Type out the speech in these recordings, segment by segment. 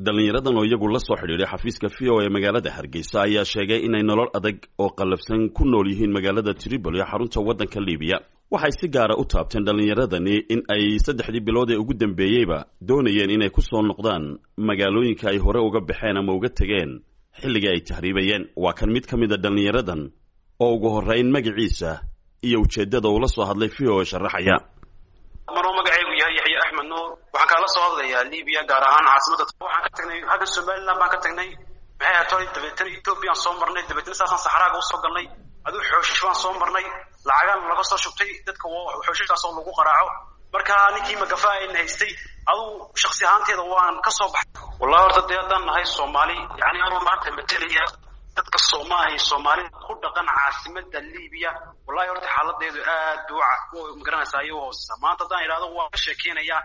dhallinyaradan oo iyagu la soo xidhiidhay xafiiska v o ee magaalada hargeysa ayaa sheegay inay nolol adag oo qallafsan ku nool yihiin magaalada tripoli xarunta waddanka libiya waxay si gaara u taabteen dhallinyaradani in ay saddexdii bilood ee ugu dambeeyeyba doonayeen inay ku soo noqdaan magaalooyinka ay hore uga baxeen ama uga tegeen xilligii ay tahriibayeen waa kan mid ka mid a dhallinyaradan oo ugu horrayn magaciisa iyo ujeeddada uu la soo hadlay v o e sharaxaya maruu magacaygu yahay yaxya axmed nuur waxaan kaala soo hadlayaa libiya gaar ahaan caasimada waxaan ka tagnay hadda somaliland baan ka tagnay maxay ahayd hore dabeetana ethoobiyan soo marnay dabeetana saasaan saxraaga usoo galnay aduu xooshish baan soo marnay lacagaan laga soo shubtay dadka xooshishaas oo lagu qaraaco marka ninkii magafa ayna haystay aduu shaksi ahaanteeda waan ka soo baxay wallahi horta dee haddaan nahay soomaali yani anuu maanta matelaya dadka soomaahay soomaalida ku dhaqan caasimada libiya wallahi horta xaaladeedu aad bay magaranaysaa iyo hooseysa maanta haddaan idhahdo waan ka sheekeynayaa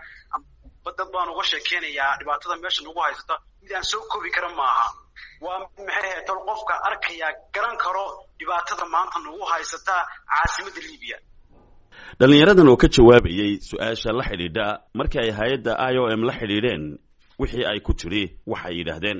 dad baan uga sheekeynayaa dhibaatada meesha nagu haysata mid aan soo koobi kara maaha waa maxay ahayd tol qofka arkaya garan karo dhibaatada maanta nagu haysata caasimada libiya dhallinyaradan oo ka jawaabayey su-aasha la xidhiidha markii ay hay-adda i o m la xidhiidheen wixii ay ku tiri waxay yidhaahdeen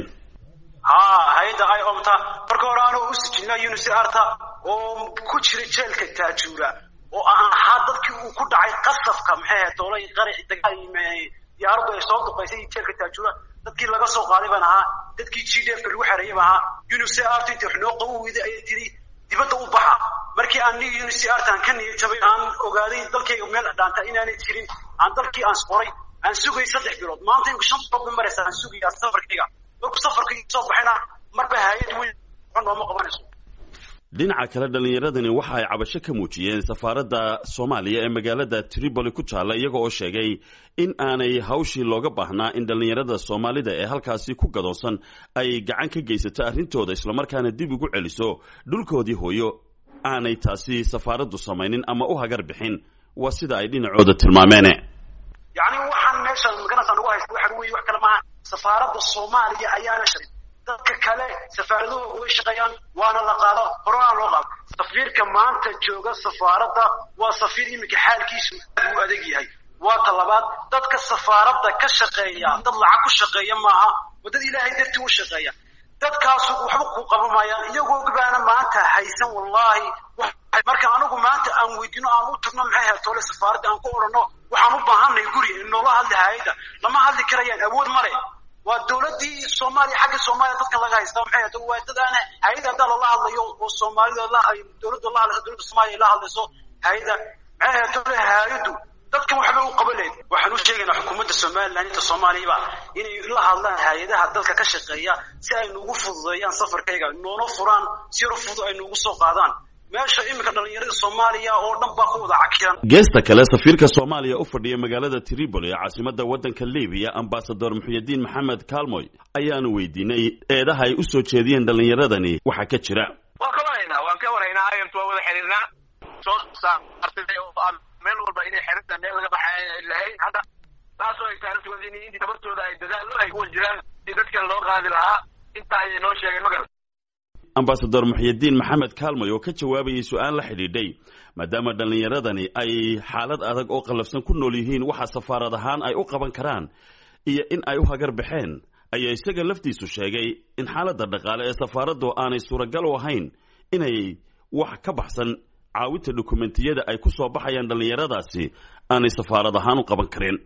ha hay-adda i omta marka hore anoo u sijina unisarta oo ku jira jeelka taajuura oo aan ahaa dadkii uu ku dhacay qasafka maxay ahayd doolay qaraci diyaaradu ay soo duqaysay jeelka taajuura dadkii laga soo qaaday baan ahaa dadkii g d f ka lagu xereeyay baan ahaa unisart inta wax noo qabu weyday ayay tiri dibadda u baxa markii aan nig unisartan ka niyad jabay aan ogaaday dalkayga meel dhaanta inaanay jirin aan dalkii aan qoray aan sugay saddex bilood maanta inku shan bilood ba maraysa aan sugayaa safarkayga markuu safarka soo baxayna marba hay-ad weyn nooma qabanayso dhinaca kale dhallinyaradani waxa ay cabasho ka muujiyeen safaaradda soomaaliya ee magaalada tripoli ku taalla iyaga oo sheegay in aanay hawshii looga baahnaa in dhallinyarada soomaalida ee halkaasi ku gadoonsan ay gacan ka geysato arrintooda islamarkaana dib ugu celiso dhulkoodii hooyo aanay taasi safaaraddu samaynin ama u hagar bixin waa sida ay dhinacooda tilmaameene yacni waxaan meesha maganaysaa nagu haysta waxa weeye wax kale maaha safaaradda soomaaliya ayaana shalay dadka kale safaaradahooda way shaqeeyaan waana la qaado horena loo qaado safiirka maanta jooga safaaradda waa safiir iminka xaalkiisu aad u adag yahay waa ta labaad dadka safaaradda ka shaqeeya dad lacag ku shaqeeya maaha waa dad ilaahay dartii u shaqeeya dadkaasu waxba ku qaban maayaan iyagoo gabaana maanta haysan wallahi marka anigu maanta aan weydiino aan u tagno maxay ahayd toole safaaradda aan ku odhanno waxaan u baahanay guri noola hadli hay-adda lama hadli karayaan awood male waa dawladdii soomaaliya xagga soomaaliya dadka laga haysta maxay ahayd waa dad aan hay-adda haddaa lala hadlayo oo soomaalida la dawladda la hadlayso dawladda soomaaliya la hadlayso hay-adda maxay ahayd toole hay-addu dadkan waxbay u qaban lahayd waxaan u sheegaynaa xukuumadda somaliland inta soomaaliyaba inay la hadlaan hay-adaha dalka ka shaqeeya si ay nugu fududeeyaan safarkayga noona furaan si yaro fudud ay nugu soo qaadaan meesha iminka dhallinyarada soomaaliya oo dhan baa ku wada cakiran geesta kale safiirka soomaaliya u fadhiya magaalada tripoli ee caasimada waddanka libiya ambasador muxuyidiin maxamed kaalmoy ayaanu weydiinay eedaha ay u soo jeediyeen dhallinyaradani waxaa ka jira waan ka warhaynaa waan ka warhaynaa ayant waa wada xiriirnaa soo saartay oo meel walba inay xerinta meel laga baxay lahayn hadda taasoo ay tahay intii tabartooda ay dadaalo ay kuwa jiraan si dadkan loo qaadi lahaa intaa ayay noo sheegeen ma garan ambasador muxyidiin maxamed kaalmoy oo ka jawaabayay su-aal la xidhiidhay maadaama dhallinyaradani ay xaalad adag oo qallafsan ku nool yihiin waxa safaarad ahaan ay u qaban karaan iyo in ay u hagar baxeen ayaa isaga laftiisu sheegay in xaaladda dhaqaale ee safaaraddu aanay suuragal u ahayn inay wax ka baxsan caawinta dokumentiyada ay ku soo baxayaan dhallinyaradaasi aanay safaarad ahaan u qaban karin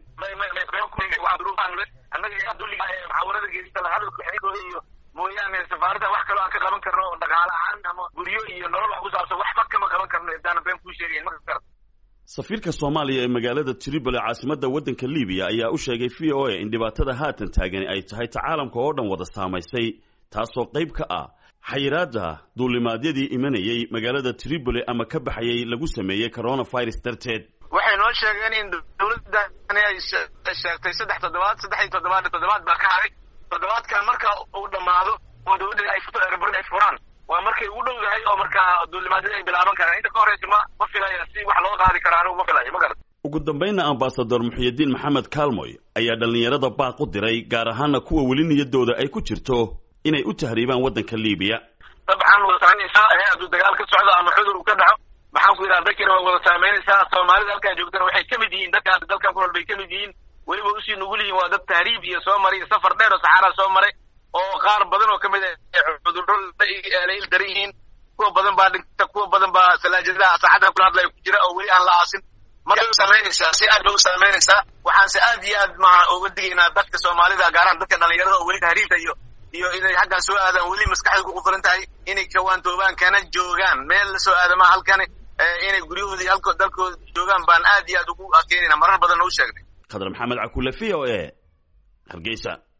mooyaane safaaradda wax kaloo aan ka qaban karno dhaqaale ahaan ama guryo iyo nolol wax ku saabsan waxba kama qaban karno intaana been kuu sheegayn ma kar safiirka soomaaliya ee magaalada tripoli caasimada waddanka libiya ayaa u sheegay v o a in dhibaatada haatan taagani ay tahay ta caalamka oo dhan wada saamaysay taasoo qayb ka ah xayiraadda duulimaadyadii imanayay magaalada tripoli ama ka baxayay lagu sameeyey coronavirus darteed waxay noo sheegeen in dawladani ay sheegtay saddex toddobaad saddex iyo toddobaad toddobaad baa ka haday toddobaadkan marka uu dhammaado oo dawladda ay furaan ay furaan waa markay ugu dhow yahay oo markaa duulimaadyada ay bilaaban karaan inta ka horeysa ma ma filaya si wax loo qaadi karo anigu ma filayo ma garat ugu dambaynna ambasador muxyidiin maxamed kaalmoy ayaa dhallinyarada baaq u diray gaar ahaana kuwa weli niyadooda ay ku jirto inay u tahriibaan waddanka libiya dabcan wada saameynaysaa hadduu dagaal ka socdo ama cudur uu ka dhaco maxaan ku yidhaha dadkina waa wada saameynaysaa soomaalida halkaan joogtana waxay ka mid yihiin dadka dalkan ku nool bay ka mid yihiin weliba usii nugul yihiin waa dad tahriib iyo soo maray iyo safar dheer oo saxaara soo maray oo qaar badan oo kamid a cudurro la il daran yihiin kuwa badan baa dhinta kuwa badan baa salaajadaha saacadda kula hadlaya ku jira oo weli aan la aasin markay u samaynaysaa si aad bay u samaynaysaa waxaanse aad iyo aad maa uga digaynaa dadka soomaalida gaaraan dadka dhalinyarada oo weli tahriibta iyo iyo inay xaggan soo aadaan weli maskaxda ku qufuran tahay inay kawaantoobaan kana joogaan meel la soo aadama halkani inay guryahoodii halko dalkooda joogaan baan aad iyo aad ugu keenayna marar badan u sheegnay khadar maxamed cakule v o e hargeysa